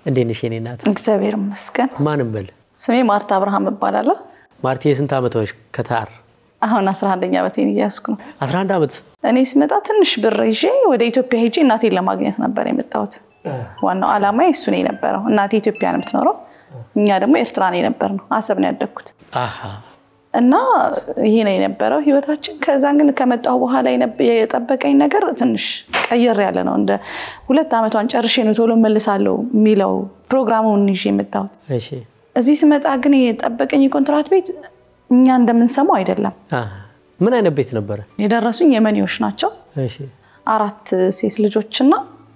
እንዴት ነሽ የኔ እናት? እግዚአብሔር ይመስገን። ማንም በል ስሜ ማርታ አብርሃም እባላለሁ። ማርቲ፣ የስንት ዓመት ሆነሽ ከታር? አሁን 11ኛ ዓመቴን እያያዝኩ ነው። 11 ዓመት። እኔ ስመጣ ትንሽ ብር ይዤ ወደ ኢትዮጵያ ሄጄ እናቴን ለማግኘት ነበር የመጣሁት። ዋናው ዓላማ እሱ ነው የነበረው። እናቴ ኢትዮጵያ ነው የምትኖረው፣ እኛ ደግሞ ኤርትራ ነው የነበር ነው። አሰብ ነው ያደግኩት አሃ እና ይሄ ነው የነበረው ህይወታችን። ከዛን ግን ከመጣሁ በኋላ የነበ- የጠበቀኝ ነገር ትንሽ ቀየር ያለ ነው። እንደ ሁለት ዓመቷን ጨርሼ ነው ቶሎ መልሳለሁ የሚለው ፕሮግራሙን ይዤ የመጣሁት። እሺ። እዚህ ስመጣ ግን የጠበቀኝ የኮንትራት ቤት እኛ እንደምንሰማው አይደለም። አሃ ምን አይነት ቤት ነበረ? የደረሱኝ የመኒዎች ናቸው። እሺ። አራት ሴት ልጆችና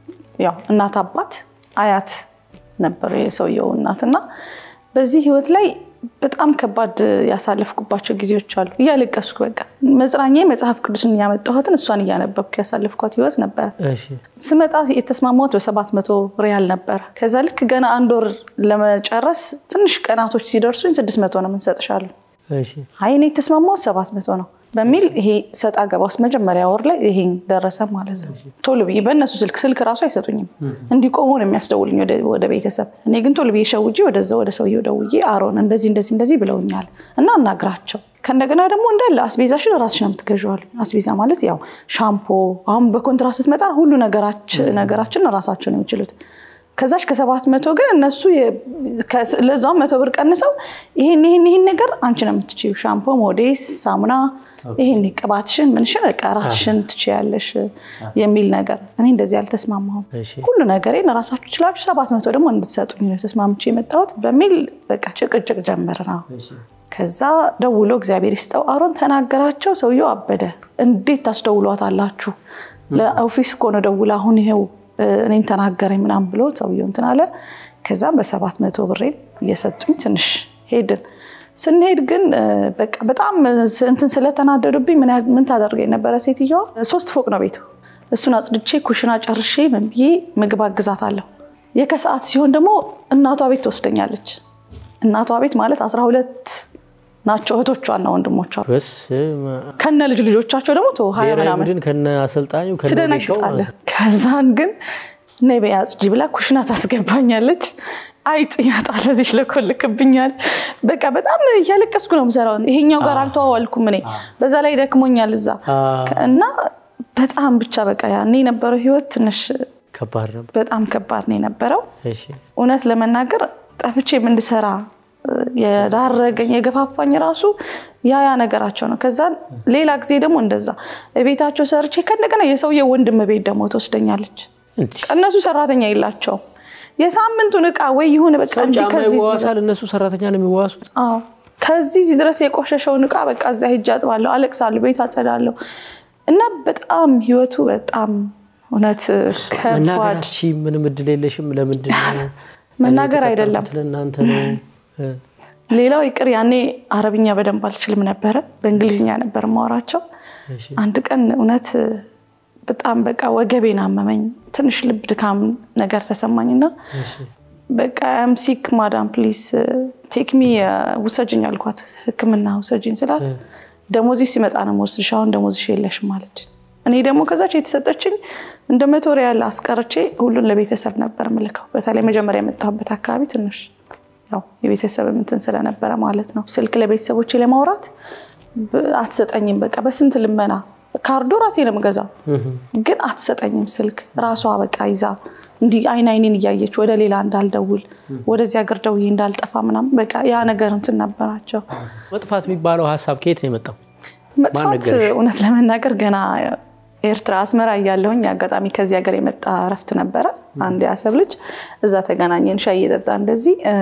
ያው እናት አባት አያት ነበሩ የሰውየው እናትና በዚህ ህይወት ላይ በጣም ከባድ ያሳለፍኩባቸው ጊዜዎች አሉ። እያለቀስኩ በቃ መጽናኛ መጽሐፍ ቅዱስን እያመጣሁትን እሷን እያነበብኩ ያሳለፍኳት ህይወት ነበረ። እሺ። ስመጣ የተስማማሁት በሰባት መቶ ሪያል ነበረ። ከዛ ልክ ገና አንድ ወር ለመጨረስ ትንሽ ቀናቶች ሲደርሱኝ ስድስት መቶ ነው የምንሰጥሻሉ። እሺ። አይ እኔ የተስማማሁት ሰባት መቶ ነው በሚል ይሄ ሰጣ ገባ ውስጥ መጀመሪያ ወር ላይ ይሄን ደረሰ ማለት ነው። ቶሎ ብዬ በእነሱ ስልክ ስልክ ራሱ አይሰጡኝም እንዲቆሙ ነው የሚያስደውልኝ ወደ- ወደ ቤተሰብ። እኔ ግን ቶሎ ብዬ ሸውጄ ወደዛ ወደ ሰውዬው ደውዬ አሮን እንደዚህ እንደዚህ እንደዚህ ብለውኛል እና እናግራቸው ከእንደገና ደግሞ እንዳለ አስቤዛሽን ራስሽ ነው የምትገዢው አሉኝ። አስቤዛ ማለት ያው ሻምፖ፣ አሁን በኮንትራት ስትመጣ ሁሉ ነገራችን ነገራችን ራሳቸው ነው የሚችሉት። ከዛች ከሰባት መቶ ግን እነሱ የ- ከስ- ለዛውም መቶ ብር ቀንሰው ይሄን ይሄን ይሄን ነገር አንቺ ነው የምትችይው፣ ሻምፖ፣ ሞዴስ፣ ሳሙና፣ ይሄን ቅባትሽን ምንሽን በቃ ራስሽን ትችያለሽ የሚል ነገር። እኔ እንደዚህ አልተስማማሁም። እሺ። ሁሉ ነገሬን ራሳችሁ ችላችሁ ሰባት መቶ ደግሞ እንድትሰጡኝ ነው ተስማምቼ የመጣሁት በሚል በቃ ጭቅጭቅ ጀመር ነው። ከዛ ደውሎ እግዚአብሔር ይስጠው አሮን ተናገራቸው። ሰውየው አበደ። እንዴት ታስደውሏታላችሁ? ለኦፊስ እኮ ነው ደውላ አሁን ይሄው እ፣ እኔን ተናገረኝ ምናምን ብሎ ሰውየው እንትን አለ። ከዛም በሰባት መቶ ብሬን እየሰጡኝ ትንሽ ሄድን። ስንሄድ ግን እ፣ በቃ በጣም እንትን ስለተናደዱብኝ ምን ያ- ምን ታደርገኝ ነበረ ሴትዮዋ። ሶስት ፎቅ ነው ቤቱ። እሱን አጽድቼ ኩሽና ጨርሼ ምን ብዬ ምግብ አግዛታለሁ። የከሰዓት ሲሆን ደግሞ እናቷ ቤት ትወስደኛለች። እናቷ ቤት ማለት አስራ ሁለት ናቸው እህቶቿና ወንድሞቿ በስመ አብ። ከነ ልጅ ልጆቻቸው ደግሞ ተው ሀያ ብሔራዊ ምናምን ቡድን ከነ አሰልጣኙ ከነ ሜሻው ትደነግጣለህ። ማለት ነው። ከዛን ግን ነይ በይ አጽጂ ብላ ኩሽና ታስገባኛለች። አይጥ ይመጣል በዚህ ለኮልክብኛል። በቃ በጣም እያለቀስኩ ነው የምሰራው። ይሄኛው ጋር አልተዋዋልኩም እኔ በዛ ላይ ደክሞኛል እዛ አ፣ እና በጣም ብቻ በቃ ያኔ የነበረው ህይወት ትንሽ ከባድ ነበር። በጣም ከባድ ነው የነበረው። እሺ። እውነት ለመናገር ጠፍቼም እንድሰራ እ፣ የዳረገኝ የገፋፋኝ ራሱ ያ ያ ነገራቸው ነው። ከዛ ሌላ ጊዜ ደግሞ እንደዛ ቤታቸው ሰርቼ ከእንደገና የሰውየው ወንድም ቤት ደግሞ ትወስደኛለች። እንዲህ እነሱ ሰራተኛ የላቸውም። የሳምንቱን እቃ ወይ ይሁን በቃ እንዲህ ጫማ ከዚህ ይዋዋሳል። እነሱ ሰራተኛ ነው የሚዋዋሱት። አዎ ከዚህ እዚህ ድረስ የቆሸሸውን እቃ በቃ እዛ ሄጄ አጥባለሁ፣ አለቅሳለሁ፣ ቤት አጸዳለሁ እና በጣም ህይወቱ በጣም እውነት ከባድ መናገራች ምንም እድል የለሽም። ለምንድን ነው መናገር እኔ አይደለም የተቀጠርኩት ለእናንተ ነው። እ፣ ሌላው ይቅር ያኔ አረብኛ በደንብ አልችልም ነበረ፣ በእንግሊዝኛ ነበር ማወራቸው። እሺ። አንድ ቀን እውነት በጣም በቃ ወገቤን አመመኝ፣ ትንሽ ልብ ድካም ነገር ተሰማኝና እሺ። በቃ አም ሲክ ማዳም ፕሊስ ቴክሚ ውሰጅኝ አልኳት። ሕክምና ውሰጅኝ ስላት ደሞዝሽ ሲመጣ ነው የምወስድሽ፣ አሁን ደሞዝሽ የለሽም አለች። እኔ ደግሞ ከዛች የተሰጠችኝ እንደ መቶ ሪያል አስቀርቼ ሁሉን ለቤተሰብ ነበር ምልከው። በተለይ መጀመሪያ የመጣሁበት አካባቢ ትንሽ ያው የቤተሰብ እንትን ስለነበረ ማለት ነው። ስልክ ለቤተሰቦቼ ለማውራት ብ- አትሰጠኝም። በቃ በስንት ልመና ካርዶ ራሴ ነው የምገዛው ግን አትሰጠኝም ስልክ ራሷ በቃ ይዛ እንዲህ አይን አይኔን እያየች ወደ ሌላ እንዳልደውል ወደዚህ ሀገር ደውዬ እንዳልጠፋ ምናምን በቃ ያ ነገር እንትን ነበራቸው። መጥፋት የሚባለው ሀሳብ ከየት ነው የመጣው? መጥፋት ነገረሽ? እውነት ለመናገር ገና ኤርትራ አስመራ እያለሁኝ አጋጣሚ ከዚህ ሀገር የመጣ እረፍት ነበረ። አንድ የአሰብ ልጅ እዛ ተገናኘን፣ ሻይ እየጠጣ እንደዚህ እ፣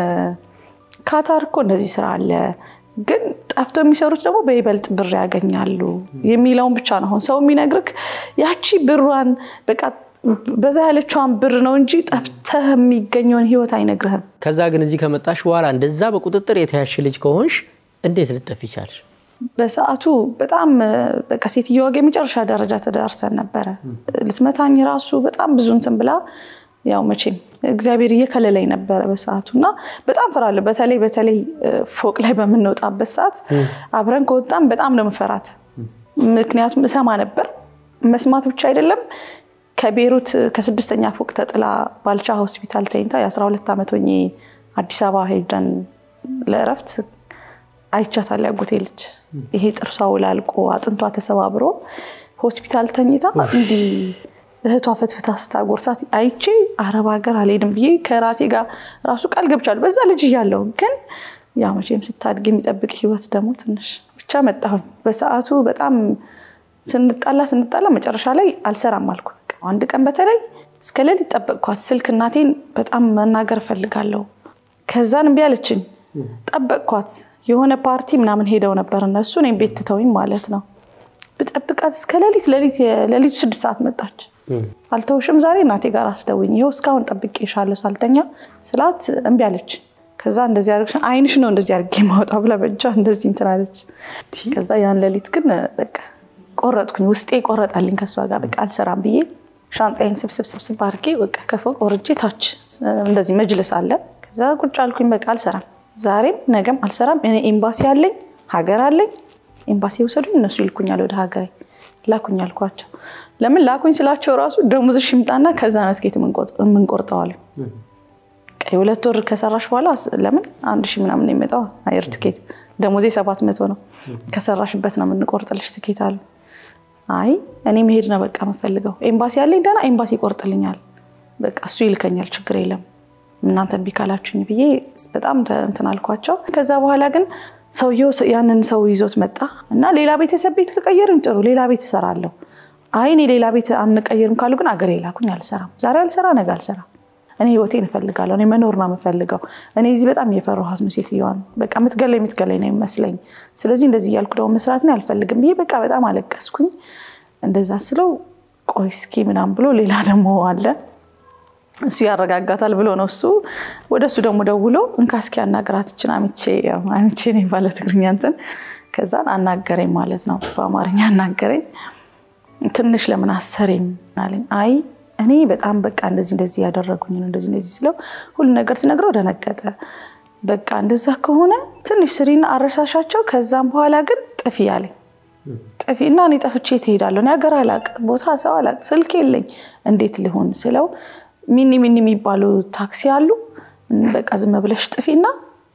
ካታር እኮ እንደዚህ ስራ አለ፣ ግን ጠፍቶ የሚሰሩት ደግሞ በይበልጥ ብር ያገኛሉ የሚለውን ብቻ ነው አሁን ሰው የሚነግርክ። ያቺ ብሯን በቃ በዛ ያለችዋን ብር ነው እንጂ ጠፍተህ የሚገኘውን ህይወት አይነግርህም። ከዛ ግን እዚህ ከመጣሽ በኋላ እንደዛ በቁጥጥር የተያሽ ልጅ ከሆንሽ እንዴት ልጠፊ ቻልሽ? በሰዓቱ በጣም በቃ ሴትዮዋ ጋር የመጨረሻ ደረጃ ተዳርሰን ነበረ። ልትመታኝ ራሱ በጣም ብዙ እንትን ብላ ያው መቼም እግዚአብሔር እየከለለኝ ነበረ በሰዓቱ እና በጣም ፈራለሁ። በተለይ በተለይ ፎቅ ላይ በምንወጣበት ሰዓት አብረን ከወጣም በጣም ነው የምፈራት። ምክንያቱም እሰማ ነበር። መስማት ብቻ አይደለም ከቤሩት ከስድስተኛ ፎቅ ተጥላ ባልቻ ሆስፒታል ተኝታ የ12 ዓመት ሆኜ አዲስ አበባ ሄደን ለእረፍት አይቻታል። ያጎቴ ልጅ ይሄ ጥርሷ ውላልቆ አጥንቷ ተሰባብሮ ሆስፒታል ተኝታ እንዲህ እህቷ ፈትፍታ ስታጎርሳት አይቼ አረብ ሀገር አልሄድም ብዬ ከራሴ ጋር ራሱ ቃል ገብቻለሁ። በዛ ልጅ እያለሁ ግን ያ መቼም ስታድግ የሚጠብቅ ህይወት ደግሞ ትንሽ ብቻ መጣሁኝ። በሰዓቱ በጣም ስንጣላ ስንጣላ መጨረሻ ላይ አልሰራም አልኩ። አንድ ቀን በተለይ እስከ ሌሊት ጠበቅኳት። ስልክ እናቴን በጣም መናገር እፈልጋለሁ። ከዛን እምቢ አለችኝ። ጠበቅኳት። የሆነ ፓርቲ ምናምን ሄደው ነበር እነሱ እኔም ቤት ትተውኝ ማለት ነው። ብጠብቃት እስከ ሌሊት ሌሊቱ ስድስት ሰዓት መጣች። አልተውሽም ዛሬ እናቴ ጋር አስደውኝ፣ ይኸው እስካሁን ጠብቄሻለሁ ሳልተኛ ስላት እምቢ አለች። ከዛ እንደዚህ አድርግሽ አይንሽ ነው እንደዚህ አድርጌ ማውጣው ብላ በእጇ እንደዚህ እንትን አለች። ከዛ ያን ሌሊት ግን በቃ ቆረጥኩኝ፣ ውስጤ ቆረጣልኝ። ከእሷ ጋር በቃ አልሰራም ብዬ ሻንጣዬን ስብስብ ስብስብ አድርጌ በቃ ከፎቅ ወርጄ ታች እንደዚህ መጅልስ አለ። ከዛ ቁጭ አልኩኝ። በቃ አልሰራም፣ ዛሬም ነገም አልሰራም። እኔ ኤምባሲ አለኝ፣ ሀገር አለኝ። ኤምባሲ የውሰዱኝ እነሱ ይልኩኛል ወደ ሀገሬ። ላኩኝ አልኳቸው። ለምን ላኩኝ ስላቸው ራሱ ደሞዝሽ ይምጣና ከዛ ነው ትኬት የምንቆርጠዋል። የሁለት ወር ከሰራሽ በኋላ ለምን አንድ ሺህ ምናምን ነው የሚመጣው አየር ትኬት። ደሞዜ ሰባት መቶ ነው። ከሰራሽበት ነው የምንቆርጥልሽ ትኬት አሉ። አይ እኔ መሄድ ነው በቃ የምፈልገው። ኤምባሲ ያለኝ ደህና ኤምባሲ ይቆርጥልኛል። በቃ እሱ ይልከኛል፣ ችግር የለም እናንተ እምቢ ካላችሁኝ ብዬ በጣም እንትን አልኳቸው። ከዛ በኋላ ግን ሰውየው ያንን ሰው ይዞት መጣ እና ሌላ ቤተሰብ ቤት ከቀየርን ጥሩ ሌላ ቤት እሰራለሁ። አይ እኔ ሌላ ቤት አንቀይርም ካሉ ግን አገሬ ላኩኝ። አልሰራም፣ ዛሬ አልሰራ፣ ነገ አልሰራም። እኔ ህይወቴን እፈልጋለሁ። እኔ መኖር ነው የምፈልገው። እኔ እዚህ በጣም እየፈራኋት ነው ሴትዮዋን። በቃ የምትገለኝ የምትገለኝ ነው የሚመስለኝ። ስለዚህ እንደዚህ እያልኩ ደግሞ መስራትን አልፈልግም ብዬ በቃ በጣም አለቀስኩኝ። እንደዛ ስለው ቆይ እስኪ ምናምን ብሎ ሌላ ደግሞ አለ እሱ ያረጋጋታል ብሎ ነው እሱ ወደ እሱ ደግሞ ደውሎ እንካ እስኪ አናግራት እችን አሚቼ አሚቼ ነኝ ባለ ትግርኛ እንትን ከዛን አናገረኝ ማለት ነው። በአማርኛ አናገረኝ። ትንሽ ለምን አሰሪም አለኝ። አይ እኔ በጣም በቃ እንደዚህ እንደዚህ ያደረጉኝ ነው እንደዚህ እንደዚህ ስለው ሁሉ ነገር ስነግረው ደነገጠ። በቃ እንደዛ ከሆነ ትንሽ ስሪና አረሳሻቸው፣ ከዛም በኋላ ግን ጥፊ አለኝ። ጥፊ እና እኔ ጠፍቼ ትሄዳለሁ። እኔ ሀገር አላቅ፣ ቦታ ሰው አላቅ፣ ስልክ የለኝ፣ እንዴት ልሆን ስለው ሚኒ ሚኒ የሚባሉ ታክሲ አሉ። በቃ ዝም ብለሽ ጥፊና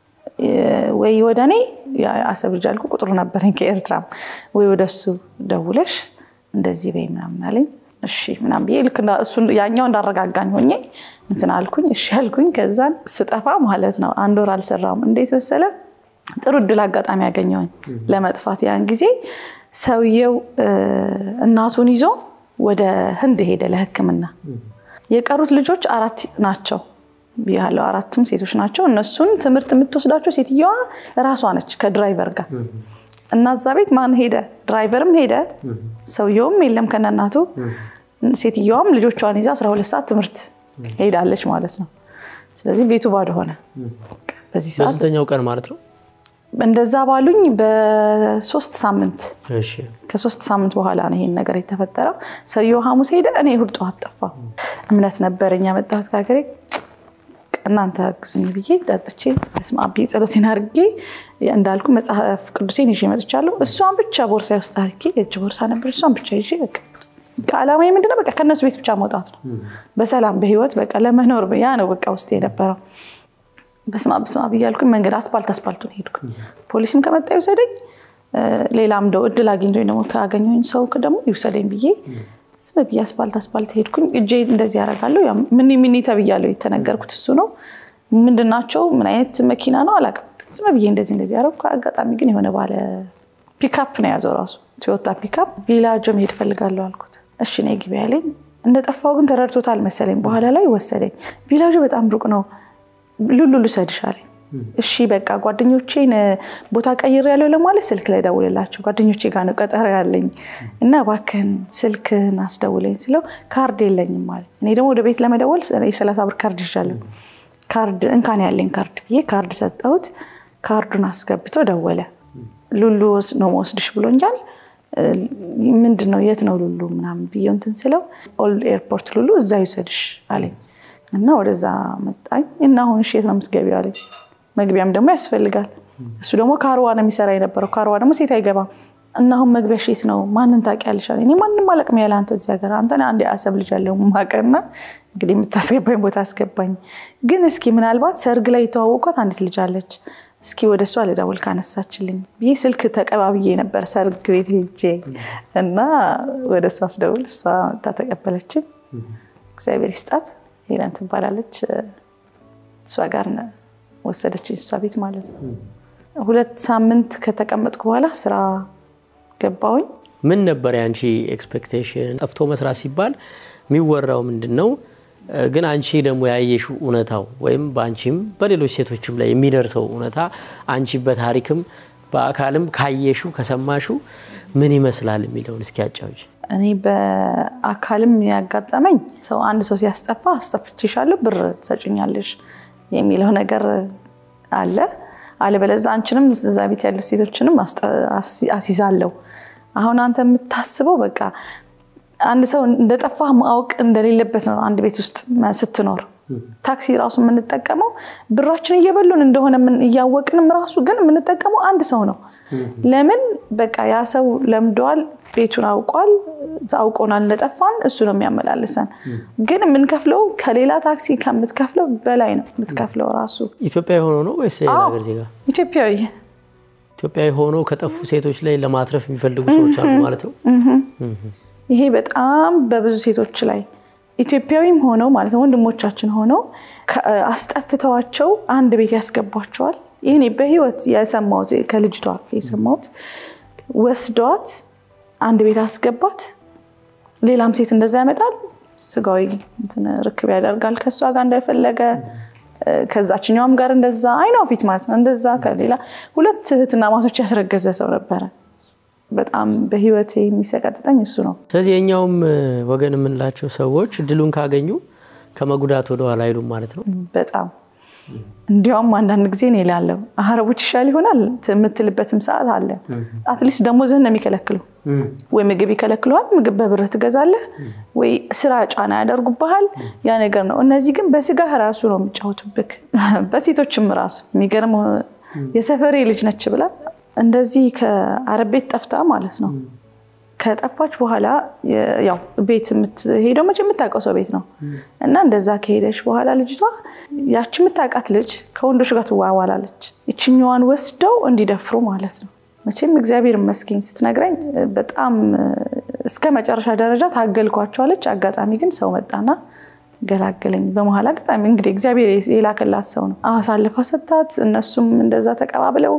ወይ ወደ እኔ አሰብ ልጅ አልኩ ቁጥሩ ነበረኝ ከኤርትራም ወይ ወደ እሱ ደውለሽ እንደዚህ በይ ምናምን አለኝ። እሺ ምናምን ብዬ ልክ ያኛው እንዳረጋጋኝ ሆኜ እንትን አልኩኝ። እሺ አልኩኝ። ከዛን ስጠፋ ማለት ነው አንድ ወር አልሰራም። እንዴት መሰለ ጥሩ እድል አጋጣሚ ያገኘውኝ ለመጥፋት። ያን ጊዜ ሰውየው እናቱን ይዞ ወደ ህንድ ሄደ ለሕክምና የቀሩት ልጆች አራት ናቸው ያለው አራቱም ሴቶች ናቸው። እነሱን ትምህርት የምትወስዳቸው ሴትየዋ እራሷ ነች ከድራይቨር ጋር እና እዛ ቤት ማን ሄደ? ድራይቨርም ሄደ፣ ሰውየውም የለም ከነናቱ። ሴትየዋም ልጆቿን ይዛ 12 ሰዓት ትምህርት ሄዳለች ማለት ነው። ስለዚህ ቤቱ ባዶ ሆነ። በዚህ ሰዓት በስንተኛው ቀን ማለት ነው? እንደዛ ባሉኝ በሶስት ሳምንት ከሶስት ሳምንት በኋላ ነው ይሄን ነገር የተፈጠረው። ሰውየው ሐሙስ ሄደ፣ እኔ እሑድ ጠዋት ጠፋሁ። እምነት ነበረኝ ያመጣሁት ከሀገሬ እናንተ አግዙኝ ብዬ ጠጥቼ በስመ አብ ብዬ ጸሎቴን አድርጌ እንዳልኩ መጽሐፍ ቅዱሴን ይዤ መጥቻለሁ። እሷን ብቻ ቦርሳ ውስጥ አድርጌ የእጅ ቦርሳ ነበር። እሷን ብቻ ይዤ በቃ ከዓላማዬ ምንድነው በቃ ከእነሱ ቤት ብቻ መውጣት ነው። በሰላም በህይወት በቃ ለመኖር ያ ነው በቃ ውስጥ የነበረው። በስመ አብ በስመ አብ እያልኩኝ መንገድ አስፓልት አስፓልቱን ሄድኩኝ። ፖሊስም ከመጣ ይውሰደኝ፣ ሌላም እንደው እድል አግኝቶኝ ደግሞ ካገኘሁኝ ሰው ደግሞ ይውሰደኝ ብዬ ዝም ብዬ አስፓልት አስፓልት ሄድኩኝ። እጄ እንደዚህ ያደርጋለሁ። ሚኒ ሚኒ ተብያለሁ። የተነገርኩት እሱ ነው። ምንድናቸው? ምን አይነት መኪና ነው አላውቅም። ዝም ብዬ እንደዚህ እንደዚህ ያደረኩ። አጋጣሚ ግን የሆነ ባለ ፒካፕ ነው የያዘው ራሱ ቶዮታ ፒካፕ። ቪላጆ መሄድ እፈልጋለሁ አልኩት። እሺ ነይ ግቢ ያለኝ። እንደጠፋው ግን ተረድቶታል መሰለኝ። በኋላ ላይ ወሰደኝ። ቪላጆ በጣም ሩቅ ነው፣ ሉሉ ልውሰድሽ አለኝ። እሺ በቃ ጓደኞቼን ቦታ ቀይር ያለው ለማለት ስልክ ላይ ደውልላቸው ጓደኞቼ ጋር ነው ቀጠሮ ያለኝ እና እባክህን ስልክህን አስደውለኝ ስለው ካርድ የለኝም ማለት እኔ ደግሞ ወደ ቤት ለመደወል የሰላሳ ብር ካርድ ይዣለሁ ካርድ እንካን ያለኝ ካርድ ብዬ ካርድ ሰጠሁት ካርዱን አስገብቶ ደወለ ሉሉ ነው መወስድሽ ብሎኛል ምንድን ነው የት ነው ሉሉ ምናምን ብዬ እንትን ስለው ኦልድ ኤርፖርት ሉሉ እዛ ይውሰድሽ አለኝ እና ወደዛ መጣኝ እና አሁን እሺ የት ነው የምትገቢው አለኝ መግቢያም ደግሞ ያስፈልጋል። እሱ ደግሞ ካርዋ ነው የሚሰራ የነበረው። ካርዋ ደግሞ ሴት አይገባም። እና አሁን መግቢያሽ የት ነው? ማንን ታውቂያለሽ? አለኝ። እኔ ማንም አላውቅም ያለ አንተ እዚህ ሀገር አንተ አንድ የአሰብ ልጅ ያለው ማቀና እንግዲህ የምታስገባኝ ቦታ አስገባኝ። ግን እስኪ ምናልባት ሰርግ ላይ የተዋወቋት አንዲት ልጅ አለች እስኪ ወደ እሷ ልደውል ካነሳችልኝ ብዬ ስልክ ተቀባብዬ ነበር ሰርግ ቤት ሄጄ እና ወደ እሷ አስደውል እሷ ተቀበለችኝ። እግዚአብሔር ይስጣት ሄለን ትባላለች። እሷ ጋር ወሰደችኝ እሷ ቤት ማለት ነው። ሁለት ሳምንት ከተቀመጥኩ በኋላ ስራ ገባሁኝ። ምን ነበር የአንቺ ኤክስፔክቴሽን? ጠፍቶ መስራት ሲባል የሚወራው ምንድን ነው? ግን አንቺ ደግሞ ያየሽው እውነታው ወይም በአንቺም በሌሎች ሴቶችም ላይ የሚደርሰው እውነታ አንቺ በታሪክም በአካልም ካየሽው ከሰማሽው ምን ይመስላል የሚለውን እስኪ ያጫውች። እኔ በአካልም ያጋጠመኝ ሰው አንድ ሰው ሲያስጠፋ አስጠፍቼሻለሁ ብር ትሰጭኛለሽ የሚለው ነገር አለ። አለበለዚያ አንቺንም እዛ ቤት ያሉ ሴቶችንም አስይዛለሁ። አሁን አንተ የምታስበው በቃ አንድ ሰው እንደጠፋ ማወቅ እንደሌለበት ነው። አንድ ቤት ውስጥ ስትኖር ታክሲ ራሱ የምንጠቀመው ብራችን እየበሉን እንደሆነ እያወቅንም ራሱ ግን የምንጠቀመው አንድ ሰው ነው። ለምን በቃ ያ ሰው ለምደዋል፣ ቤቱን አውቋል፣ አውቆናል እንደጠፋን እሱ ነው የሚያመላልሰን። ግን የምንከፍለው ከሌላ ታክሲ ከምትከፍለው በላይ ነው የምትከፍለው ራሱ። ኢትዮጵያዊ ሆኖ ነው ወይስ ሌላ ሀገር ዜጋ? ኢትዮጵያዊ ኢትዮጵያዊ ሆኖ ከጠፉ ሴቶች ላይ ለማትረፍ የሚፈልጉ ሰዎች አሉ ማለት ነው። ይሄ በጣም በብዙ ሴቶች ላይ ኢትዮጵያዊም ሆነው ማለት ነው ወንድሞቻችን ሆነው አስጠፍተዋቸው አንድ ቤት ያስገቧቸዋል። ይህ በህይወት የሰማሁት ከልጅቷ የሰማሁት ወስደዋት አንድ ቤት አስገባት። ሌላም ሴት እንደዛ ያመጣል። ስጋዊ ርክብ ያደርጋል ከእሷ ጋር እንዳይፈለገ ከዛችኛውም ጋር እንደዛ አይኗ ፊት ማለት ነው እንደዛ ከሌላ ሁለት እህትና ማቶች ያስረገዘ ሰው ነበረ። በጣም በህይወት የሚሰቀጥጠኝ እሱ ነው። ስለዚህ የኛውም ወገን የምንላቸው ሰዎች እድሉን ካገኙ ከመጉዳት ወደኋላ አይሉም ማለት ነው። በጣም እንዲያውም አንዳንድ ጊዜ ነው ይላለው አረቦች ይሻል ይሆናል የምትልበትም ሰዓት አለ። አትሊስት ደሞዝህን ነው የሚከለክሉ። ወይ ምግብ ይከለክሉሃል፣ ምግብ በብር ትገዛለህ፣ ወይ ስራ ጫና ያደርጉብሃል። ያ ነገር ነው። እነዚህ ግን በስጋህ ራሱ ነው የሚጫወቱብክ። በሴቶችም ራሱ የሚገርም የሰፈሬ ልጅ ነች ብላ እንደዚህ ከአረብ ቤት ጠፍታ ማለት ነው። ከጠፋች በኋላ ያው ቤት የምትሄደው መቼ የምታውቀው ሰው ቤት ነው እና እንደዛ ከሄደች በኋላ ልጅቷ ያቺ የምታውቃት ልጅ ከወንዶች ጋር ትዋዋላለች። ይችኛዋን ወስደው እንዲደፍሩ ማለት ነው። መቼም እግዚአብሔር ይመስገን ስትነግረኝ በጣም እስከ መጨረሻ ደረጃ ታገልኳቸዋለች። አጋጣሚ ግን ሰው መጣና ገላገለኝ። በመሀል አጋጣሚ እንግዲህ እግዚአብሔር የላከላት ሰው ነው አሳልፋ ሰታት። እነሱም እንደዛ ተቀባብለው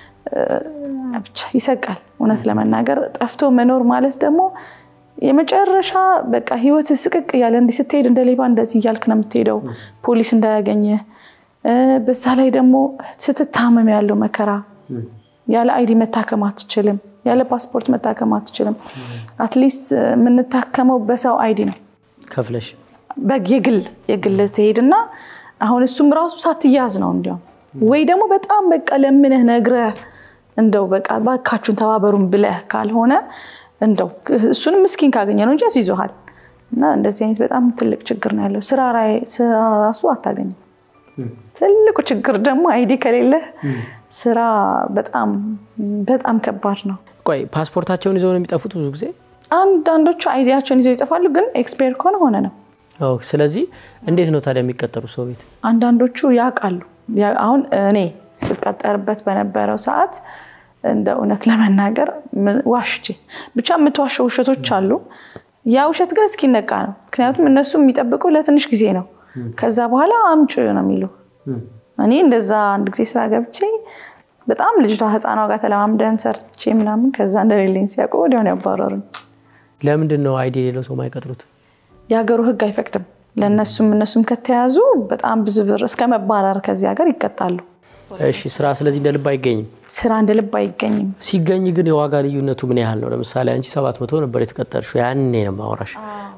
ብቻ ይሰቃል። እውነት ለመናገር ጠፍቶ መኖር ማለት ደግሞ የመጨረሻ በቃ ህይወት ስቅቅ እያለ እንዲህ ስትሄድ እንደ ሌባ እንደዚህ እያልክ ነው የምትሄደው፣ ፖሊስ እንዳያገኝህ። በዛ ላይ ደግሞ ስትታመም ያለው መከራ፣ ያለ አይዲ መታከም አትችልም፣ ያለ ፓስፖርት መታከም አትችልም። አትሊስት የምንታከመው በሰው አይዲ ነው ከፍለሽ የግል የግል ትሄድና አሁን እሱም ራሱ ሳትያዝ ነው እንዲያውም ወይ ደግሞ በጣም በቃ ለምንህ ነግረህ እንደው በቃ ባካችሁን ተባበሩን ብለህ ካልሆነ እንደው እሱንም ምስኪን ካገኘ ነው እንጂ ያስይዞሃል። እና እንደዚህ አይነት በጣም ትልቅ ችግር ነው ያለው። ስራ ራሱ አታገኝም። ትልቁ ችግር ደግሞ አይዲ ከሌለህ ስራ በጣም በጣም ከባድ ነው። ቆይ ፓስፖርታቸውን ይዘው ነው የሚጠፉት ብዙ ጊዜ? አንዳንዶቹ አይዲያቸውን ይዘው ይጠፋሉ፣ ግን ኤክስፔር ከሆነ ሆነ ነው። ስለዚህ እንዴት ነው ታዲያ የሚቀጠሩ ሰው ቤት? አንዳንዶቹ ያውቃሉ። አሁን እኔ ስቀጠርበት በነበረው ሰዓት እንደ እውነት ለመናገር ዋሽቼ ብቻ የምትዋሸው ውሸቶች አሉ። ያ ውሸት ግን እስኪነቃ ነው። ምክንያቱም እነሱ የሚጠብቁ ለትንሽ ጊዜ ነው። ከዛ በኋላ አምጪ ነው የሚሉ። እኔ እንደዛ አንድ ጊዜ ስራ ገብቼ በጣም ልጅቷ ህፃኗ ጋር ተለማምደን ሰርቼ ምናምን ከዛ እንደሌለኝ ሲያውቁ ወዲያውኑ ያባረሩኝ። ለምንድን ነው አይዲ የሌለው ሰው ማይቀጥሩት? የሀገሩ ህግ አይፈቅድም። ለእነሱም እነሱም ከተያዙ በጣም ብዙ ብር እስከ መባረር ከዚህ ሀገር ይቀጣሉ። እሺ ስራ ስለዚህ እንደ ልብ አይገኝም። ስራ እንደ ልብ አይገኝም። ሲገኝ ግን የዋጋ ልዩነቱ ምን ያህል ነው? ለምሳሌ አንቺ ሰባት መቶ ነበር የተቀጠርሽው፣ ያኔ ነው ማውራሽ።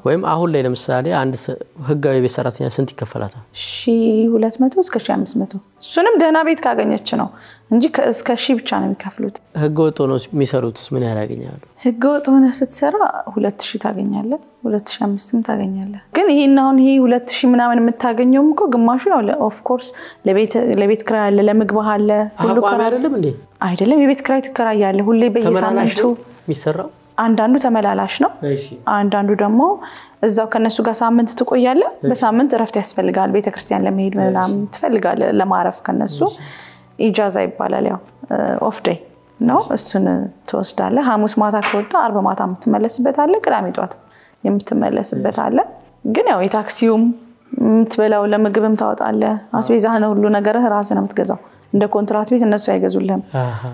ወይም አሁን ላይ ለምሳሌ አንድ ህጋዊ የቤት ሰራተኛ ስንት ይከፈላታል? ሺ ሁለት መቶ እስከ ሺ አምስት መቶ እሱንም ደህና ቤት ካገኘች ነው እንጂ እስከ ሺ ብቻ ነው የሚከፍሉት። ህገ ወጥ ሆነው የሚሰሩትስ ምን ያህል ያገኛሉ? ህገ ወጥ ሆነ ስትሰራ ሁለት ሺ ታገኛለ፣ ሁለት ሺ አምስትም ታገኛለ። ግን ይህን አሁን ይሄ ሁለት ሺ ምናምን የምታገኘውም እኮ ግማሹ ያው ኦፍኮርስ ለቤት ክራይ አለ፣ ለምግብ አለ፣ ሁሉ ቋሚ አይደለም እንዴ? አይደለም የቤት ክራይ ትከራያለ ሁሌ በየሳምንቱ የሚሰራው አንዳንዱ ተመላላሽ ነው። አንዳንዱ ደግሞ እዛው ከነሱ ጋር ሳምንት ትቆያለ። በሳምንት እረፍት ያስፈልጋል። ቤተክርስቲያን ለመሄድ ምናምን ትፈልጋለ ለማረፍ ከነሱ ኢጃዛ ይባላል። ያው ኦፍ ዴይ ነው። እሱን ትወስዳለ። ሐሙስ ማታ ከወጣ አርብ ማታ የምትመለስበት አለ። ቅዳሜ ጠዋት የምትመለስበት አለ። ግን ያው የታክሲውም የምትበላው ለምግብም ታወጣለ። አስቤዛህን ሁሉ ነገርህ ራስህ ነው የምትገዛው። እንደ ኮንትራት ቤት እነሱ አይገዙልህም።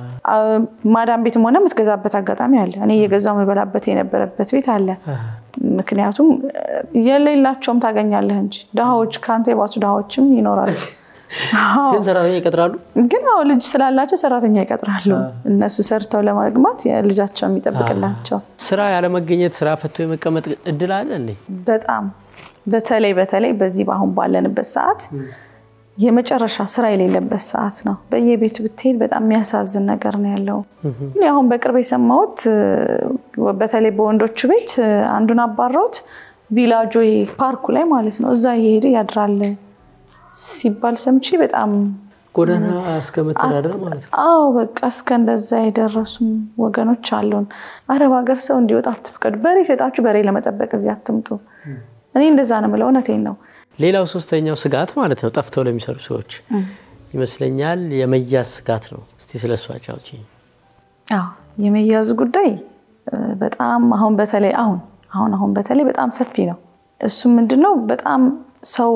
ማዳም ቤትም ሆነ የምትገዛበት አጋጣሚ አለ። እኔ እየገዛው የምበላበት የነበረበት ቤት አለ። ምክንያቱም የሌላቸውም ታገኛለህ እንጂ ድሃዎች ከአንተ የባሱ ድሃዎችም ይኖራሉ። ግን ሰራተኛ ይቀጥራሉ። ግን አዎ ልጅ ስላላቸው ሰራተኛ ይቀጥራሉ። እነሱ ሰርተው ለመግባት ልጃቸው የሚጠብቅላቸው። ስራ ያለመገኘት ስራ ፈቶ የመቀመጥ እድል አለ እንዴ? በጣም በተለይ በተለይ በዚህ በአሁን ባለንበት ሰዓት የመጨረሻ ስራ የሌለበት ሰዓት ነው። በየቤቱ ብትሄድ በጣም የሚያሳዝን ነገር ነው ያለው። እኔ አሁን በቅርብ የሰማሁት በተለይ በወንዶቹ ቤት አንዱን አባረውት ቪላጆ ፓርኩ ላይ ማለት ነው እዛ እየሄደ ያድራል ሲባል ሰምቼ በጣም ጎዳና እስከ መተዳደር ማለት ነው። አዎ በቃ እስከ እንደዛ የደረሱም ወገኖች አሉን። አረብ ሀገር ሰው እንዲወጣ አትፍቀዱ። በሬ ሸጣችሁ በሬ ለመጠበቅ እዚህ አትምጡ። እኔ እንደዛ ነው የምለው። እውነቴን ነው። ሌላው ሶስተኛው ስጋት ማለት ነው ጠፍተው ለሚሰሩ ሰዎች ይመስለኛል የመያዝ ስጋት ነው። እስቲ ስለ እሱ አጫውቺኝ። አዎ የመያዙ ጉዳይ በጣም አሁን በተለይ አሁን አሁን አሁን በተለይ በጣም ሰፊ ነው። እሱም ምንድነው በጣም ሰው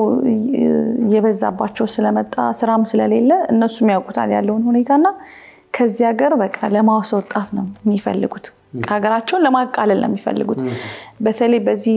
እየበዛባቸው ስለመጣ ስራም ስለሌለ እነሱም ያውቁታል ያለውን ሁኔታና ከዚህ ሀገር በቃ ለማስወጣት ነው የሚፈልጉት። ሀገራቸውን ለማቃለል ነው የሚፈልጉት። በተለይ በዚህ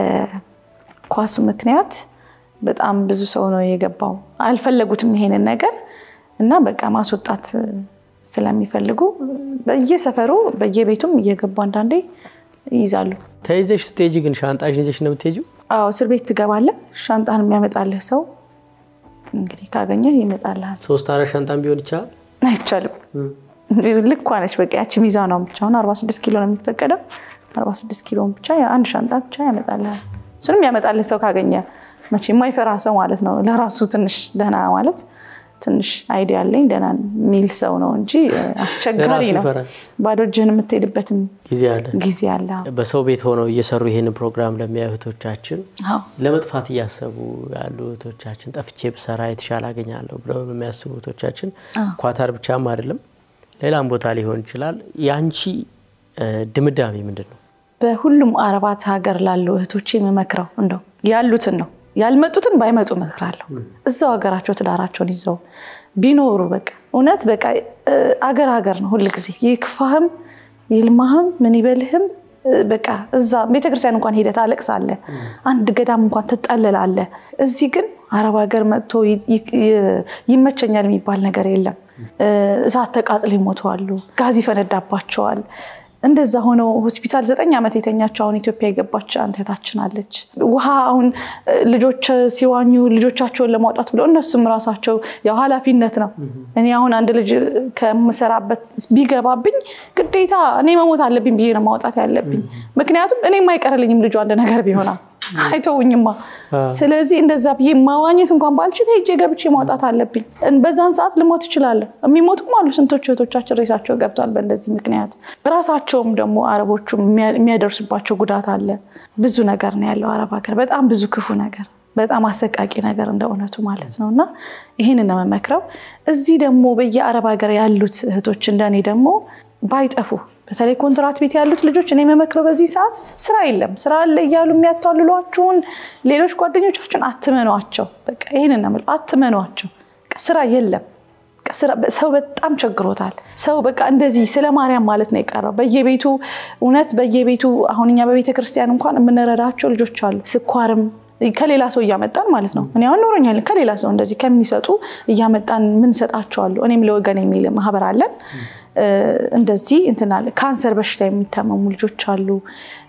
በኳሱ ምክንያት በጣም ብዙ ሰው ነው የገባው። አልፈለጉትም ይሄንን ነገር እና በቃ ማስወጣት ስለሚፈልጉ በየሰፈሩ በየቤቱም እየገቡ አንዳንዴ ይይዛሉ። ተይዘሽ ስትሄጂ ግን ሻንጣሽ ይዘሽ ነው የምትሄጂው? አዎ እስር ቤት ትገባለህ። ሻንጣን የሚያመጣልህ ሰው እንግዲህ ካገኘህ ይመጣልሃል። ሶስት አራት ሻንጣን ቢሆን ይቻላል? አይቻልም። ልኳ ነች በቃ ያቺ ሚዛኗ ብቻ አሁን 46 ኪሎ ነው የሚፈቀደው። 46 ኪሎን ብቻ አንድ ሻንጣ ብቻ ያመጣልሃል። እሱንም ያመጣልህ ሰው ካገኘ መቼ የማይፈራ ሰው ማለት ነው። ለራሱ ትንሽ ደህና ማለት ትንሽ አይዲያ ያለኝ ደህና የሚል ሰው ነው እንጂ አስቸጋሪ ነው። ባዶ እጅህን የምትሄድበትም ጊዜ አለ ጊዜ አለ። በሰው ቤት ሆነው እየሰሩ ይህን ፕሮግራም ለሚያዩ እህቶቻችን ለመጥፋት እያሰቡ ያሉ እህቶቻችን ጠፍቼ ብሰራ የተሻለ አገኛለሁ ብለው የሚያስቡ እህቶቻችን ኳታር ብቻም አይደለም ሌላም ቦታ ሊሆን ይችላል። የአንቺ ድምዳሜ ምንድን ነው? በሁሉም አረባት ሀገር ላሉ እህቶቼ የምመክረው እንደው ያሉትን ነው ያልመጡትን ባይመጡ እመክራለሁ። እዛው ሀገራቸው ትዳራቸውን ይዘው ቢኖሩ በቃ እውነት በቃ አገር ሀገር ነው ሁልጊዜ ይክፋህም ይልማህም ምን ይበልህም በቃ እዛ ቤተክርስቲያን እንኳን ሄደህ ታለቅሳለህ። አንድ ገዳም እንኳን ትጠለላለህ። እዚህ ግን አረብ ሀገር መጥቶ ይመቸኛል የሚባል ነገር የለም። እሳት ተቃጥለው ይሞተዋሉ፣ ጋዝ ይፈነዳባቸዋል። እንደዛ ሆነው ሆስፒታል ዘጠኝ ዓመት የተኛቸው አሁን ኢትዮጵያ የገባች አንድ እህታችን አለች። ውሃ አሁን ልጆች ሲዋኙ ልጆቻቸውን ለማውጣት ብለው እነሱም ራሳቸው ያው ኃላፊነት ነው። እኔ አሁን አንድ ልጅ ከምሰራበት ቢገባብኝ ግዴታ እኔ መሞት አለብኝ ብዬ ነው ማውጣት ያለብኝ። ምክንያቱም እኔ የማይቀርልኝም ልጁ አንድ ነገር ቢሆና አይተውኝማ። ስለዚህ እንደዛ ብዬ ማዋኘት እንኳን ባልችል ሄጄ ገብቼ ማውጣት አለብኝ። በዛን ሰዓት ልሞት እችላለሁ። የሚሞቱም አሉ። ስንቶች እህቶቻችን ሬሳቸው ገብቷል በእንደዚህ ምክንያት። ራሳቸውም ደግሞ አረቦቹ የሚያደርሱባቸው ጉዳት አለ። ብዙ ነገር ነው ያለው አረብ ሀገር፣ በጣም ብዙ ክፉ ነገር፣ በጣም አሰቃቂ ነገር እንደ እውነቱ ማለት ነው። እና ይህንን ነው የምመክረው። እዚህ ደግሞ በየአረብ ሀገር ያሉት እህቶች እንደኔ ደግሞ ባይጠፉ በተለይ ኮንትራት ቤት ያሉት ልጆች እኔ የምመክረው በዚህ ሰዓት ስራ የለም ስራ አለ እያሉ የሚያታልሏችሁን ሌሎች ጓደኞቻችሁን አትመኗቸው። በቃ ይህንን ነው የምለው፣ አትመኗቸው። ስራ የለም። ሰው በጣም ቸግሮታል። ሰው በቃ እንደዚህ ስለ ማርያም ማለት ነው የቀረው በየቤቱ እውነት በየቤቱ አሁን እኛ በቤተ ክርስቲያን እንኳን የምንረዳቸው ልጆች አሉ። ስኳርም ከሌላ ሰው እያመጣን ማለት ነው። እኔ አሁን ኖሮኛል ከሌላ ሰው እንደዚህ ከሚሰጡ እያመጣን ምንሰጣቸዋሉ። እኔም ለወገን የሚል ማህበር አለን። እንደዚህ እንትናለ ካንሰር በሽታ የሚታመሙ ልጆች አሉ።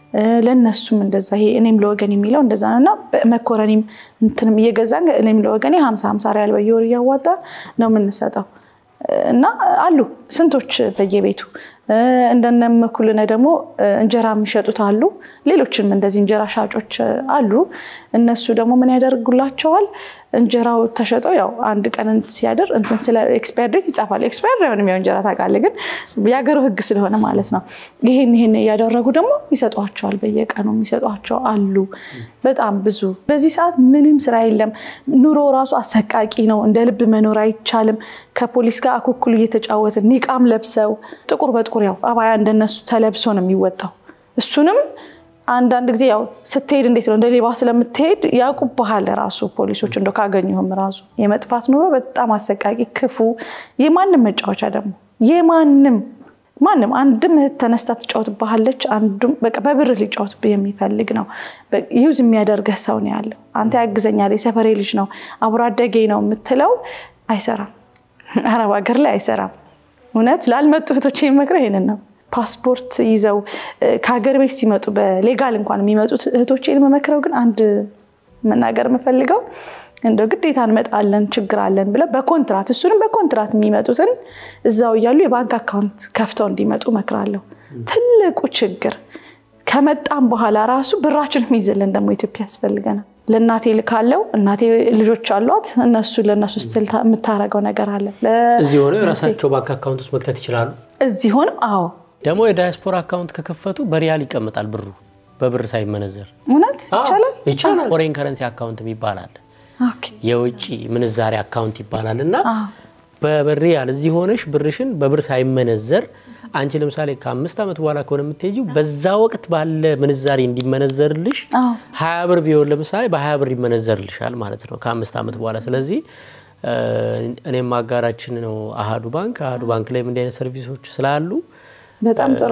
ለእነሱም እንደዛ ይሄ እኔም ለወገን የሚለው እንደዛ ነው እና መኮረኒም እንትንም እየገዛን እኔም ለወገኔ ሀምሳ ሀምሳ ሪያል በየወር እያዋጣ ነው የምንሰጠው እና አሉ ስንቶች በየቤቱ እንደነ መኩልነ ደግሞ እንጀራ የሚሸጡት አሉ። ሌሎችም እንደዚህ እንጀራ ሻጮች አሉ። እነሱ ደግሞ ምን ያደርጉላቸዋል? እንጀራው ተሸጦ ያው አንድ ቀን ሲያደር እንትን ስለ ኤክስፓየር ዴት ይጻፋል። ኤክስፓየር አይሆንም ያው እንጀራ ታውቃለህ፣ ግን የሀገሩ ሕግ ስለሆነ ማለት ነው። ይሄን ይሄን እያደረጉ ደግሞ ይሰጧቸዋል። በየቀኑ የሚሰጧቸው አሉ በጣም ብዙ። በዚህ ሰዓት ምንም ስራ የለም። ኑሮ ራሱ አሰቃቂ ነው። እንደ ልብ መኖር አይቻልም። ከፖሊስ ጋር አኩኩሉ እየተጫወትን ኒቃም ለብሰው ጥቁር በጥቁር ያው አባያ እንደነሱ ተለብሶ ነው የሚወጣው። እሱንም አንዳንድ ጊዜ ያው ስትሄድ እንዴት ነው እንደ ሌባ ስለምትሄድ ያውቁብሃል ራሱ ፖሊሶች እንደ ካገኙህም ራሱ የመጥፋት ኑሮ በጣም አሰቃቂ ክፉ፣ የማንም መጫወቻ ደግሞ የማንም ማንም አንድም እህት ተነስታ ትጫወትብሃለች። አንዱም በቃ በብርህ ሊጫወትብህ የሚፈልግ ነው። ዩዝ የሚያደርገህ ሰው ነው ያለው። አንተ ያግዘኛል፣ የሰፈሬ ልጅ ነው፣ አብሮ አደጌ ነው የምትለው አይሰራም። አረብ ሀገር ላይ አይሰራም። እውነት ላልመጡ እህቶች የሚመክረው ይሄንን ነው። ፓስፖርት ይዘው ከሀገር ቤት ሲመጡ በሌጋል እንኳን የሚመጡት እህቶቼን የምመክረው ግን አንድ መናገር የምፈልገው እንደው ግዴታ እንመጣለን ችግር አለን ብለው በኮንትራት እሱንም በኮንትራት የሚመጡትን እዛው እያሉ የባንክ አካውንት ከፍተው እንዲመጡ እመክራለሁ። ትልቁ ችግር ከመጣም በኋላ ራሱ ብራችን የሚይዝልን ደግሞ ኢትዮጵያ ያስፈልገናል። ለእናቴ ልካለው እናቴ ልጆች አሏት። እነሱ ለእነሱ ስትል የምታደርገው ነገር አለ። እዚህ ሆነው የራሳቸው ባንክ አካውንት ውስጥ መክተት ይችላሉ። እዚህ ሆነው አዎ ደግሞ የዳያስፖራ አካውንት ከከፈቱ በሪያል ይቀመጣል ብሩ በብር ሳይመነዘር እውነት ይቻላል ይቻላል። ፎሬን ከረንሲ አካውንት ይባላል። የውጭ ምንዛሬ አካውንት ይባላል እና በሪያል እዚህ ሆነሽ ብርሽን በብር ሳይመነዘር አንቺ ለምሳሌ ከአምስት ዓመት በኋላ ከሆነ የምትሄጂው በዛ ወቅት ባለ ምንዛሬ እንዲመነዘርልሽ ሀያ ብር ቢሆን ለምሳሌ በሀያ ብር ይመነዘርልሻል ማለት ነው ከአምስት ዓመት በኋላ ስለዚህ እኔም አጋራችን ነው አሀዱ ባንክ አሀዱ ባንክ ላይም እንዲህ አይነት ሰርቪሶች ስላሉ በጣም ጥሩ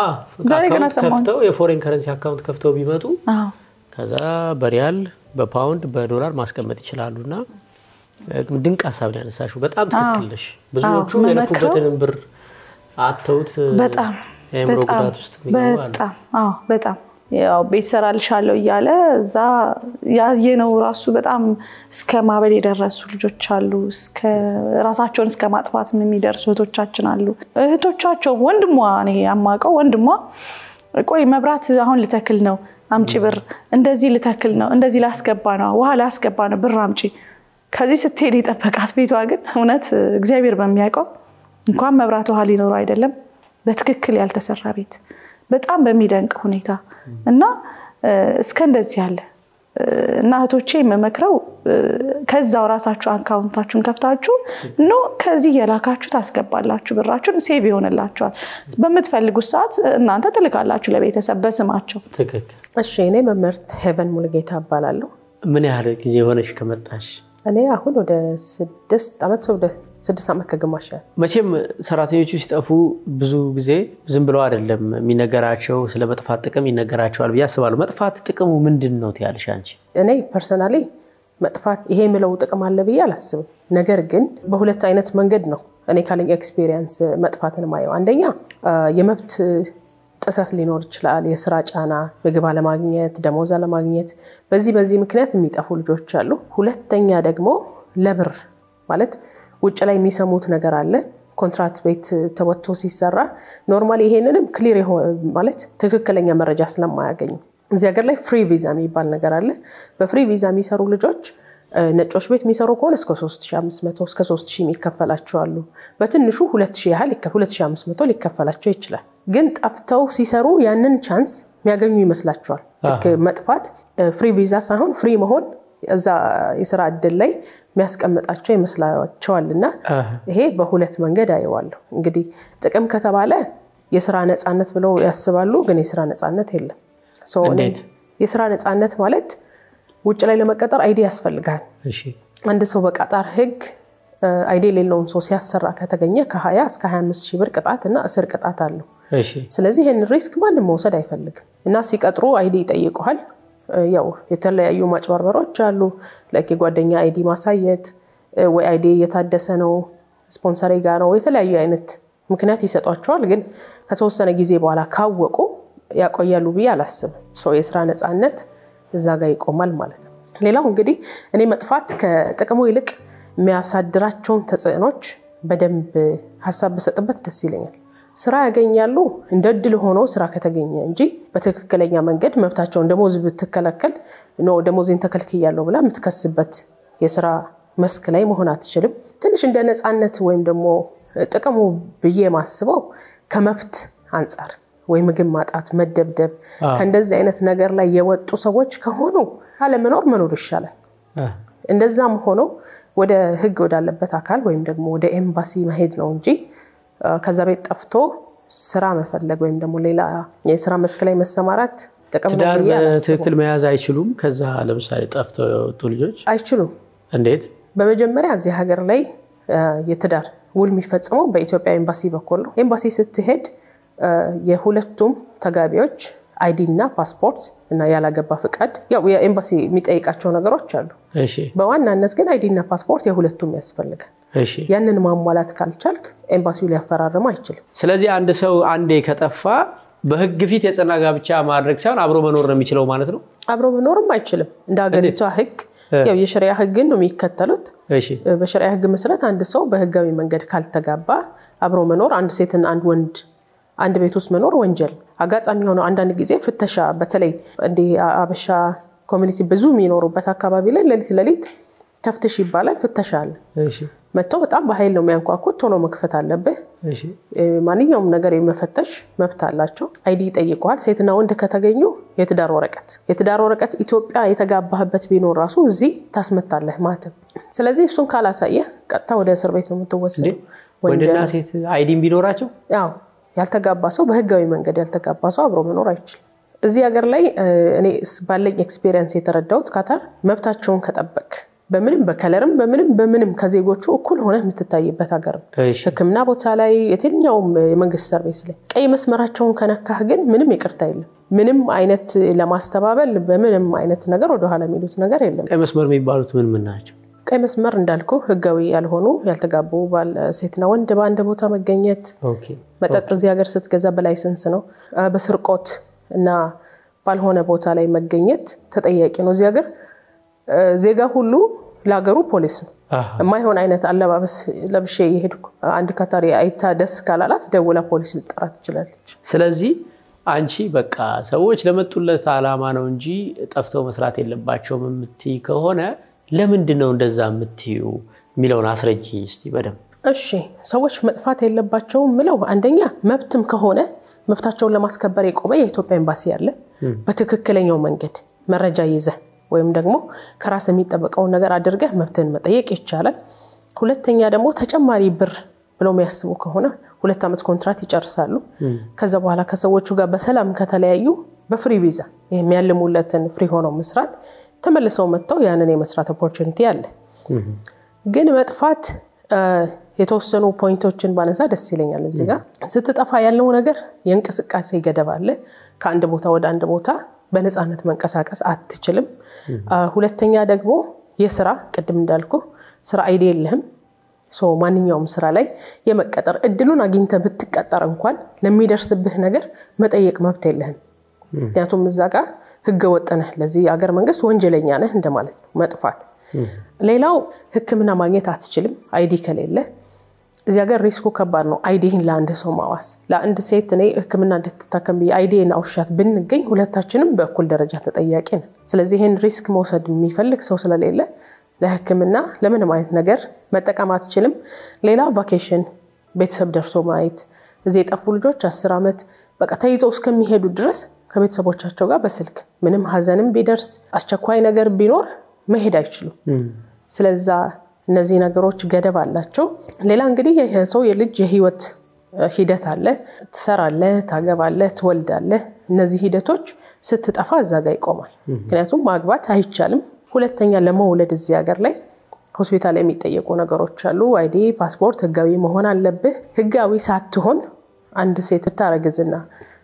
ከፍተው የፎሬን ከረንሲ አካውንት ከፍተው ቢመጡ ከዛ በሪያል በፓውንድ በዶላር ማስቀመጥ ይችላሉ እና ድንቅ ሀሳብ ነው ያነሳሽው። በጣም ትክክል ነሽ። ብዙዎቹ የለፉበትንም ብር አተውት በጣም የአእምሮ ጉዳት ውስጥ በጣም አዎ፣ በጣም ያው ቤት ሰራልሻለሁ እያለ እዛ ያየነው ራሱ በጣም እስከ ማበል የደረሱ ልጆች አሉ። እስከ ራሳቸውን እስከ ማጥፋት የሚደርሱ እህቶቻችን አሉ። እህቶቻቸው ወንድሟ እኔ ያማቀው ወንድሟ ቆይ መብራት አሁን ልተክል ነው አምጪ ብር፣ እንደዚህ ልተክል ነው፣ እንደዚህ ላስገባ ነው፣ ውሃ ላስገባ ነው፣ ብር አምጪ። ከዚህ ስትሄድ የጠበቃት ቤቷ ግን እውነት እግዚአብሔር በሚያውቀው እንኳን መብራት ውሃ ሊኖረው አይደለም በትክክል ያልተሰራ ቤት በጣም በሚደንቅ ሁኔታ እና እስከ እንደዚህ ያለ እና እህቶቼ የምመክረው ከዛው ራሳችሁ አካውንታችሁን ከፍታችሁ ኖ ከዚህ የላካችሁ ታስገባላችሁ፣ ብራችሁን ሴቭ ይሆንላችኋል። በምትፈልጉት ሰዓት እናንተ ትልካላችሁ ለቤተሰብ በስማቸው። ትክክል። እሺ፣ እኔ መምህርት ሄቨን ሙሉጌታ እባላለሁ። ምን ያህል ጊዜ ሆነሽ ከመጣሽ? እኔ አሁን ወደ ስድስት ዓመት ወደ ስድስት ዓመት ከግማሽ ያህል መቼም ሰራተኞቹ ሲጠፉ ብዙ ጊዜ ዝም ብለው አይደለም የሚነገራቸው፣ ስለ መጥፋት ጥቅም ይነገራቸዋል ብዬ አስባለሁ። መጥፋት ጥቅሙ ምንድን ነው ትያለሽ አንቺ? እኔ ፐርሰናሊ መጥፋት ይሄ የምለው ጥቅም አለ ብዬ አላስብም። ነገር ግን በሁለት አይነት መንገድ ነው እኔ ካለኝ ኤክስፔሪየንስ መጥፋትን ማየው። አንደኛ የመብት ጥሰት ሊኖር ይችላል። የስራ ጫና፣ ምግብ አለማግኘት፣ ደሞዝ አለማግኘት፣ በዚህ በዚህ ምክንያት የሚጠፉ ልጆች አሉ። ሁለተኛ ደግሞ ለብር ማለት ውጭ ላይ የሚሰሙት ነገር አለ። ኮንትራት ቤት ተወጥቶ ሲሰራ ኖርማሊ ይሄንንም ክሊር ማለት ትክክለኛ መረጃ ስለማያገኙ እዚህ ሀገር ላይ ፍሪ ቪዛ የሚባል ነገር አለ። በፍሪ ቪዛ የሚሰሩ ልጆች ነጮች ቤት የሚሰሩ ከሆነ እስከ 3500 እስከ 3000 የሚከፈላቸው አሉ። በትንሹ 2000 ያህል 2500 ሊከፈላቸው ይችላል። ግን ጠፍተው ሲሰሩ ያንን ቻንስ የሚያገኙ ይመስላቸዋል። ልክ መጥፋት ፍሪ ቪዛ ሳይሆን ፍሪ መሆን እዛ የስራ እድል ላይ የሚያስቀምጣቸው ይመስላቸዋል። እና ይሄ በሁለት መንገድ አየዋለሁ። እንግዲህ ጥቅም ከተባለ የስራ ነፃነት ብለው ያስባሉ፣ ግን የስራ ነፃነት የለም። የስራ ነፃነት ማለት ውጭ ላይ ለመቀጠር አይዲ ያስፈልጋል። አንድ ሰው በቀጣር ህግ አይዲ የሌለውን ሰው ሲያሰራ ከተገኘ ከ20 እስከ 25 ሺህ ብር ቅጣት እና እስር ቅጣት አለው። ስለዚህ ይህን ሪስክ ማንም መውሰድ አይፈልግም እና ሲቀጥሩ አይዲ ይጠይቀዋል። ያው የተለያዩ ማጭበርበሮች አሉ። ላይክ የጓደኛ አይዲ ማሳየት ወይ አይዲ እየታደሰ ነው ስፖንሰሬ ጋ ነው የተለያዩ አይነት ምክንያት ይሰጧቸዋል። ግን ከተወሰነ ጊዜ በኋላ ካወቁ ያቆያሉ ብዬ አላስብም። ሰው የስራ ነፃነት እዛ ጋር ይቆማል ማለት ነው። ሌላው እንግዲህ እኔ መጥፋት ከጥቅሙ ይልቅ የሚያሳድራቸውን ተጽዕኖች በደንብ ሀሳብ ብሰጥበት ደስ ይለኛል። ስራ ያገኛሉ እንደ እድል ሆኖ ስራ ከተገኘ እንጂ በትክክለኛ መንገድ መብታቸውን ደሞዝ ብትከለከል ኖ ደሞዜን ተከልክያለሁ ብላ የምትከስበት የስራ መስክ ላይ መሆን አትችልም። ትንሽ እንደ ነፃነት ወይም ደግሞ ጥቅሙ ብዬ ማስበው ከመብት አንጻር ወይ ምግብ ማጣት፣ መደብደብ ከእንደዚህ አይነት ነገር ላይ የወጡ ሰዎች ከሆኑ ካለመኖር መኖር ይሻላል። እንደዛም ሆኖ ወደ ህግ ወዳለበት አካል ወይም ደግሞ ወደ ኤምባሲ መሄድ ነው እንጂ ከዛ ቤት ጠፍቶ ስራ መፈለግ ወይም ደግሞ ሌላ የስራ መስክ ላይ መሰማራት ጥቅም ነው ትዳር ብዬ አላስብም። በትክክል መያዝ አይችሉም። ከዛ ለምሳሌ ጠፍተው የወጡ ልጆች አይችሉም። እንዴት? በመጀመሪያ እዚህ ሀገር ላይ የትዳር ውል የሚፈጸመው በኢትዮጵያ ኤምባሲ በኩል ነው። ኤምባሲ ስትሄድ የሁለቱም ተጋቢዎች አይዲ እና ፓስፖርት እና ያላገባ ፍቃድ፣ ያው የኤምባሲ የሚጠይቃቸው ነገሮች አሉ። እሺ፣ በዋናነት ግን አይዲ እና ፓስፖርት የሁለቱም ያስፈልጋል። እሺ። ያንን ማሟላት ካልቻልክ ኤምባሲው ሊያፈራርም አይችልም። ስለዚህ አንድ ሰው አንዴ ከጠፋ በህግ ፊት የጽና ጋብቻ ማድረግ ሳይሆን አብሮ መኖር ነው የሚችለው ማለት ነው። አብሮ መኖርም አይችልም። እንደ ሀገሪቷ ህግ ያው የሸሪያ ህግን ነው የሚከተሉት። እሺ፣ በሸሪያ ህግ መሰረት አንድ ሰው በህጋዊ መንገድ ካልተጋባ አብሮ መኖር አንድ ሴትን አንድ ወንድ አንድ ቤት ውስጥ መኖር ወንጀል። አጋጣሚ የሆነው አንዳንድ ጊዜ ፍተሻ፣ በተለይ እንዲህ አበሻ ኮሚኒቲ ብዙ የሚኖሩበት አካባቢ ላይ ሌሊት ሌሊት ተፍትሽ ይባላል። ፍተሻ አለ። እሺ፣ መጥተው በጣም በኃይል ነው የሚያንኳኩት። ቶሎ መክፈት አለብህ። እሺ። ማንኛውም ነገር የመፈተሽ መብት አላቸው። አይዲ ይጠይቀዋል። ሴትና ወንድ ከተገኙ የትዳር ወረቀት የትዳር ወረቀት ኢትዮጵያ የተጋባህበት ቢኖር ራሱ እዚህ ታስመታለህ ማትም። ስለዚህ እሱን ካላሳየህ ቀጥታ ወደ እስር ቤት ነው የምትወሰደው። ወንድና ሴት አይዲም ቢኖራቸው ያው ያልተጋባ ሰው በህጋዊ መንገድ ያልተጋባ ሰው አብሮ መኖር አይችልም። እዚህ ሀገር ላይ እኔ ባለኝ ኤክስፔሪየንስ የተረዳሁት ካታር መብታቸውን ከጠበቅ በምንም በከለርም በምንም በምንም ከዜጎቹ እኩል ሆነ የምትታይበት ሀገር ነው። እሺ፣ ሕክምና ቦታ ላይ የትኛውም የመንግስት ሰርቪስ ላይ ቀይ መስመራቸውን ከነካህ ግን ምንም ይቅርታ የለም። ምንም አይነት ለማስተባበል በምንም አይነት ነገር ወደኋላ የሚሉት ነገር የለም። ቀይ መስመር የሚባሉት ምን ምን ናቸው? ቀይ መስመር እንዳልኩ ህጋዊ ያልሆኑ ያልተጋቡ ባል ሴትና ወንድ በአንድ ቦታ መገኘት፣ ኦኬ፣ መጠጥ እዚህ ሀገር ስትገዛ በላይሰንስ ነው። በስርቆት እና ባልሆነ ቦታ ላይ መገኘት ተጠያቂ ነው። እዚህ ሀገር ዜጋ ሁሉ ለሀገሩ ፖሊስ ነው። አሃ፣ የማይሆን አይነት አለባበስ ለብሼ የሄድኩ አንድ ካታሪ አይታ ደስ ካላላት ደውላ ፖሊስ ልጠራ ትችላለች። ስለዚህ አንቺ በቃ ሰዎች ለመጡለት ዓላማ ነው እንጂ ጠፍተው መስራት የለባቸውም የምትይ ከሆነ ለምንድን ነው እንደዛ የምትዩ የሚለውን አስረጅ እስቲ በደንብ። እሺ ሰዎች መጥፋት የለባቸውም ምለው አንደኛ መብትም ከሆነ መብታቸውን ለማስከበር የቆመ የኢትዮጵያ ኤምባሲ አለ። በትክክለኛው መንገድ መረጃ ይዘህ ወይም ደግሞ ከራስ የሚጠበቀውን ነገር አድርገህ መብትህን መጠየቅ ይቻላል። ሁለተኛ ደግሞ ተጨማሪ ብር ብለው የሚያስቡ ከሆነ ሁለት ዓመት ኮንትራት ይጨርሳሉ። ከዛ በኋላ ከሰዎቹ ጋር በሰላም ከተለያዩ በፍሪ ቪዛ የሚያልሙለትን ፍሪ ሆነው መስራት ተመልሰው መጥተው ያንን የመስራት ኦፖርቹኒቲ አለ። ግን መጥፋት የተወሰኑ ፖይንቶችን ባነሳ ደስ ይለኛል። እዚህ ጋር ስትጠፋ ያለው ነገር የእንቅስቃሴ ገደብ አለ። ከአንድ ቦታ ወደ አንድ ቦታ በነፃነት መንቀሳቀስ አትችልም። ሁለተኛ ደግሞ የስራ ቅድም እንዳልኩ ስራ አይዲ የለህም። ማንኛውም ስራ ላይ የመቀጠር እድሉን አግኝተህ ብትቀጠር እንኳን ለሚደርስብህ ነገር መጠየቅ መብት የለህም። ምክንያቱም እዛ ጋር ህገ ወጥ ነህ፣ ለዚህ የአገር መንግስት ወንጀለኛ ነህ እንደማለት ነው መጥፋት። ሌላው ሕክምና ማግኘት አትችልም አይዲ ከሌለ። እዚህ ሀገር ሪስኩ ከባድ ነው። አይዲህን ለአንድ ሰው ማዋስ ለአንድ ሴት እኔ ሕክምና እንድትታከም ብዬ አይዲን አውሻት ብንገኝ ሁለታችንም በእኩል ደረጃ ተጠያቂ ነን። ስለዚህ ይህን ሪስክ መውሰድ የሚፈልግ ሰው ስለሌለ ለሕክምና ለምንም አይነት ነገር መጠቀም አትችልም። ሌላ ቫኬሽን ቤተሰብ ደርሶ ማየት እዚህ የጠፉ ልጆች አስር ዓመት በቃ ተይዘው እስከሚሄዱ ድረስ ከቤተሰቦቻቸው ጋር በስልክ ምንም ሀዘንም ቢደርስ አስቸኳይ ነገር ቢኖር መሄድ አይችሉም። ስለዛ እነዚህ ነገሮች ገደብ አላቸው። ሌላ እንግዲህ የሰው የልጅ የህይወት ሂደት አለ። ትሰራለህ፣ ታገባለህ፣ ትወልዳለህ። እነዚህ ሂደቶች ስትጠፋ እዛ ጋር ይቆማል። ምክንያቱም ማግባት አይቻልም። ሁለተኛ ለመውለድ እዚህ ሀገር ላይ ሆስፒታል የሚጠየቁ ነገሮች አሉ። አይዲ፣ ፓስፖርት፣ ህጋዊ መሆን አለብህ። ህጋዊ ሳትሆን አንድ ሴት ብታረግዝና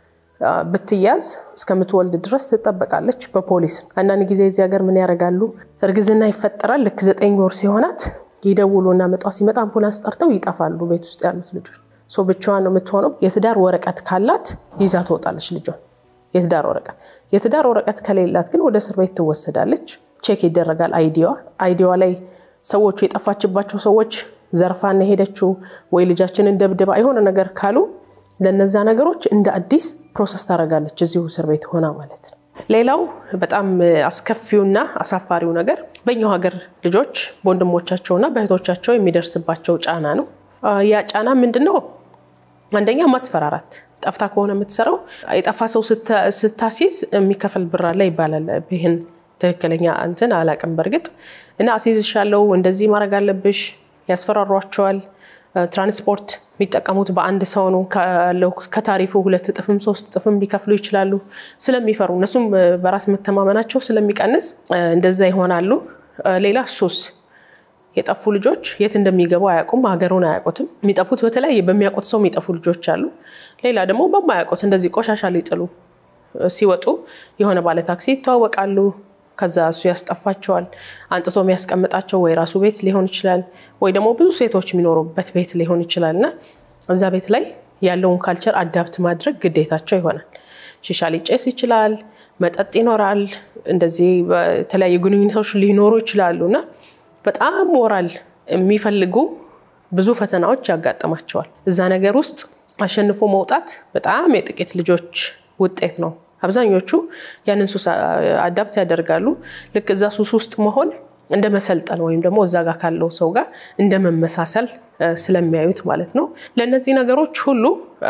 ብትያዝ እስከምትወልድ ድረስ ትጠበቃለች በፖሊስ። አንዳንድ ጊዜ እዚህ ሀገር ምን ያደርጋሉ? እርግዝና ይፈጠራል። ልክ ዘጠኝ ወር ሲሆናት ይደውሉና ምጧ ሲመጣ አምቡላንስ ጠርተው ይጠፋሉ። ቤት ውስጥ ያሉት ልጆች ብቻዋን ነው የምትሆነው። የትዳር ወረቀት ካላት ይዛ ትወጣለች ልጇን። የትዳር ወረቀት። የትዳር ወረቀት ከሌላት ግን ወደ እስር ቤት ትወሰዳለች። ቼክ ይደረጋል አይዲዋ አይዲዋ ላይ ሰዎቹ የጠፋችባቸው ሰዎች ዘርፋን የሄደችው ወይ ልጃችንን ደብድባ የሆነ ነገር ካሉ ለነዛ ነገሮች እንደ አዲስ ፕሮሰስ ታደርጋለች እዚሁ እስር ቤት ሆና ማለት ነው። ሌላው በጣም አስከፊውና አሳፋሪው ነገር በኛው ሀገር ልጆች በወንድሞቻቸውና በእህቶቻቸው የሚደርስባቸው ጫና ነው። ያ ጫና ምንድን ነው? አንደኛ ማስፈራራት። ጠፍታ ከሆነ የምትሰራው የጠፋ ሰው ስታሲዝ የሚከፈል ብር አለ ይባላል። ይህን ትክክለኛ እንትን አላቅም በእርግጥ እና አሲዝሻለው፣ እንደዚህ ማድረግ አለብሽ፣ ያስፈራሯቸዋል። ትራንስፖርት የሚጠቀሙት በአንድ ሰው ነው ካለው ከታሪፉ ሁለት እጥፍም ሶስት እጥፍም ሊከፍሉ ይችላሉ። ስለሚፈሩ እነሱም በራስ መተማመናቸው ስለሚቀንስ እንደዛ ይሆናሉ። ሌላ ሱስ የጠፉ ልጆች የት እንደሚገቡ አያውቁም፣ ሀገሩን አያውቁትም። የሚጠፉት በተለያየ በሚያውቁት ሰው የሚጠፉ ልጆች አሉ። ሌላ ደግሞ በማያውቁት እንደዚህ ቆሻሻ ሊጥሉ ሲወጡ የሆነ ባለ ታክሲ ይተዋወቃሉ። ከዛ እሱ ያስጠፋቸዋል። አንጥቶ የሚያስቀምጣቸው ወይ ራሱ ቤት ሊሆን ይችላል፣ ወይ ደግሞ ብዙ ሴቶች የሚኖሩበት ቤት ሊሆን ይችላል እና እዛ ቤት ላይ ያለውን ካልቸር አዳፕት ማድረግ ግዴታቸው ይሆናል። ሺሻ ሊጨስ ይችላል፣ መጠጥ ይኖራል፣ እንደዚህ በተለያዩ ግንኙነቶች ሊኖሩ ይችላሉ እና በጣም ሞራል የሚፈልጉ ብዙ ፈተናዎች ያጋጥማቸዋል። እዛ ነገር ውስጥ አሸንፎ መውጣት በጣም የጥቂት ልጆች ውጤት ነው። አብዛኞቹ ያንን ሱስ አዳፕት ያደርጋሉ። ልክ እዛ ሱስ ውስጥ መሆን እንደ መሰልጠን ወይም ደግሞ እዛ ጋር ካለው ሰው ጋር እንደ መመሳሰል ስለሚያዩት ማለት ነው። ለእነዚህ ነገሮች ሁሉ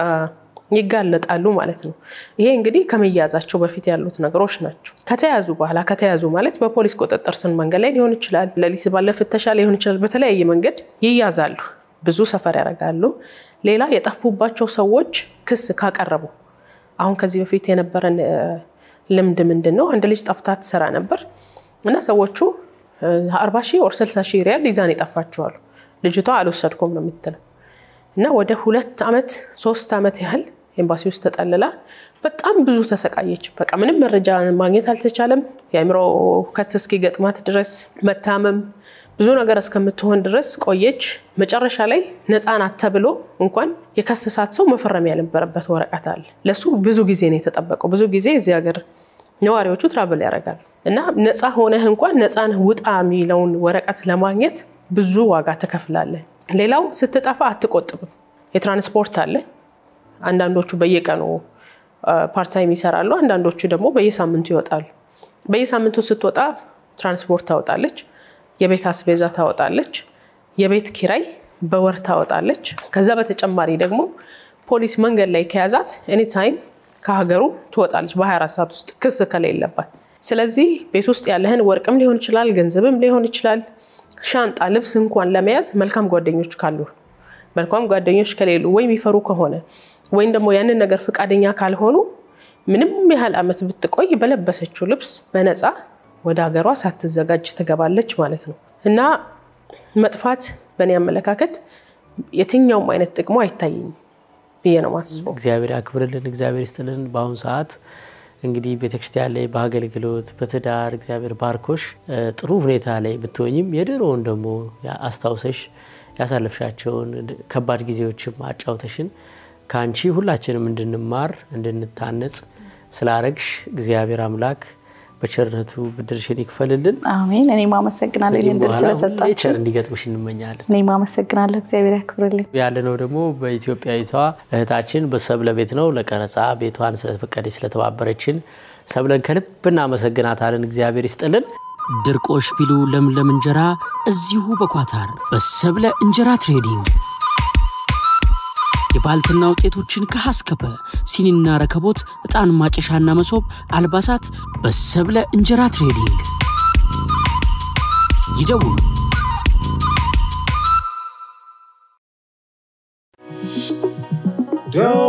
ይጋለጣሉ ማለት ነው። ይሄ እንግዲህ ከመያዛቸው በፊት ያሉት ነገሮች ናቸው። ከተያዙ በኋላ ከተያዙ ማለት በፖሊስ ቁጥጥር ስር መንገድ ላይ ሊሆን ይችላል፣ ሌሊት ባለ ፍተሻ ሊሆን ይችላል። በተለያየ መንገድ ይያዛሉ፣ ብዙ ሰፈር ያደርጋሉ። ሌላ የጠፉባቸው ሰዎች ክስ ካቀረቡ አሁን ከዚህ በፊት የነበረን ልምድ ምንድን ነው? አንድ ልጅ ጠፍታ ትሰራ ነበር እና ሰዎቹ አርባ ሺህ ወር ስልሳ ሺህ ሪያል ይዛን የጠፋችኋሉ። ልጅቷ አልወሰድኩም ነው የምትለው እና ወደ ሁለት ዓመት ሶስት ዓመት ያህል ኤምባሲ ውስጥ ተጠልላ በጣም ብዙ ተሰቃየች። በቃ ምንም መረጃ ማግኘት አልተቻለም። የአእምሮ ከት እስኪገጥማት ድረስ መታመም ብዙ ነገር እስከምትሆን ድረስ ቆየች። መጨረሻ ላይ ነፃ ናት ተብሎ እንኳን የከሰሳት ሰው መፈረም ያልነበረበት ወረቀት አለ። ለሱ ብዙ ጊዜ ነው የተጠበቀው። ብዙ ጊዜ እዚህ ሀገር ነዋሪዎቹ ትራብል ያደርጋሉ እና ነፃ ሆነህ እንኳን ነፃ ነህ ውጣ የሚለውን ወረቀት ለማግኘት ብዙ ዋጋ ትከፍላለህ። ሌላው ስትጠፋ አትቆጥብም። የትራንስፖርት አለ። አንዳንዶቹ በየቀኑ ፓርታይም ይሰራሉ። አንዳንዶቹ ደግሞ በየሳምንቱ ይወጣሉ። በየሳምንቱ ስትወጣ ትራንስፖርት ታወጣለች። የቤት አስቤዛ ታወጣለች። የቤት ኪራይ በወር ታወጣለች። ከዛ በተጨማሪ ደግሞ ፖሊስ መንገድ ላይ ከያዛት ኤኒታይም ከሀገሩ ትወጣለች በ24 ሰዓት ውስጥ ክስ ከሌለባት። ስለዚህ ቤት ውስጥ ያለህን ወርቅም ሊሆን ይችላል፣ ገንዘብም ሊሆን ይችላል፣ ሻንጣ፣ ልብስ እንኳን ለመያዝ መልካም ጓደኞች ካሉ፣ መልካም ጓደኞች ከሌሉ ወይ የሚፈሩ ከሆነ ወይም ደግሞ ያንን ነገር ፈቃደኛ ካልሆኑ ምንም ያህል ዓመት ብትቆይ በለበሰችው ልብስ በነፃ ወደ ሀገሯ ሳትዘጋጅ ትገባለች ማለት ነው። እና መጥፋት በእኔ አመለካከት የትኛውም አይነት ጥቅሙ አይታየኝም ብዬ ነው ማስበው። እግዚአብሔር ያክብርልን፣ እግዚአብሔር ይስጥልን። በአሁኑ ሰዓት እንግዲህ ቤተክርስቲያን ላይ በአገልግሎት በትዳር እግዚአብሔር ባርኮሽ ጥሩ ሁኔታ ላይ ብትሆኝም የድሮውን ደግሞ አስታውሰሽ ያሳለፍሻቸውን ከባድ ጊዜዎችም አጫውተሽን ከአንቺ ሁላችንም እንድንማር እንድንታነጽ ስላረግሽ እግዚአብሔር አምላክ በቸርነቱ ብድርሽን ይክፈልልን። አሜን። እኔም አመሰግናለሁ ይህን ድል ስለሰጣችሁ። ቸር እንዲገጥምሽ እንመኛለን። እኔም አመሰግናለሁ። እግዚአብሔር ያክብርልኝ። ያለነው ደግሞ በኢትዮጵያዊቷ እህታችን በሰብለ ቤት ነው። ለቀረጻ ቤቷን ስለተፈቀደች ስለተባበረችን ሰብለን ከልብ እናመሰግናታለን። እግዚአብሔር ይስጥልን። ድርቆሽ ቢሉ ለምለም እንጀራ እዚሁ በኳታር በሰብለ እንጀራ ትሬዲንግ የባልትና ውጤቶችን ከሀስከፐ ሲኒና ረከቦት፣ ዕጣን ማጨሻና መሶብ፣ አልባሳት በሰብለ እንጀራ ትሬዲንግ ይደውሉ። Don't